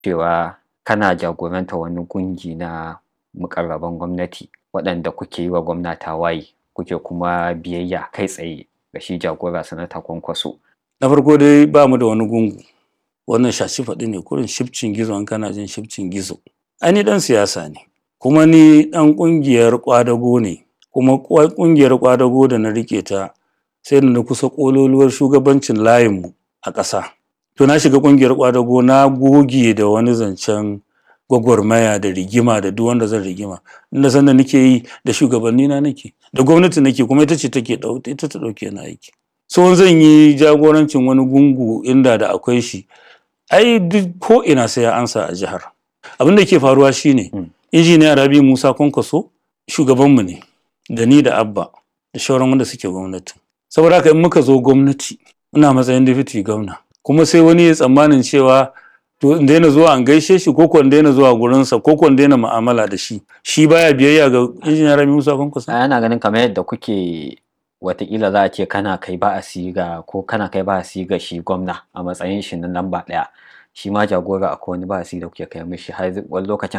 cewa kana jagoranta wani gungi na mukarraban gwamnati waɗanda kuke yi wa gwamna tawaye kuke kuma biyayya kai tsaye ga shi jagora sanata kwankwaso. Na farko dai ba mu da wani gungu wannan shashi faɗi ne kurin shifcin gizo in kana jin shifcin gizo. Ai ni ɗan siyasa ne kuma ni ɗan ƙungiyar ƙwadago ne kuma ƙungiyar ƙwadago da na riƙe ta sai da na kusa ƙololuwar shugabancin layinmu a ƙasa. To na shiga ƙungiyar ƙwadago na goge da wani zancen gwagwarmaya da rigima da duk wanda zan rigima inda san da nake yi da shugabanni na nake da gwamnati nake kuma ita ce take ita ta ɗauke na aiki. So zan yi jagorancin wani gungu inda da akwai shi ai duk ko ina sai ya ansa a jihar. Abin da ke faruwa shine injiniya Rabi Musa Kwankwaso shugabanmu ne da ni da Abba da shauran wanda suke gwamnati. Saboda haka in muka zo gwamnati ina matsayin deputy gwamna kuma sai wani ya tsammanin cewa to in daina zuwa an gaishe shi ko in daina zuwa gurinsa ko in daina mu'amala da shi shi baya biyayya ga injiniya Rabi Musa Kwankwaso. Ana ganin kamar yadda kuke watakila za a ce kana kai ba a siga ko kana kai ba a siga shi gwamna a matsayin shi na lamba ɗaya shi ma jagora akwai wani ba a siga da kuke kai mishi har wani lokacin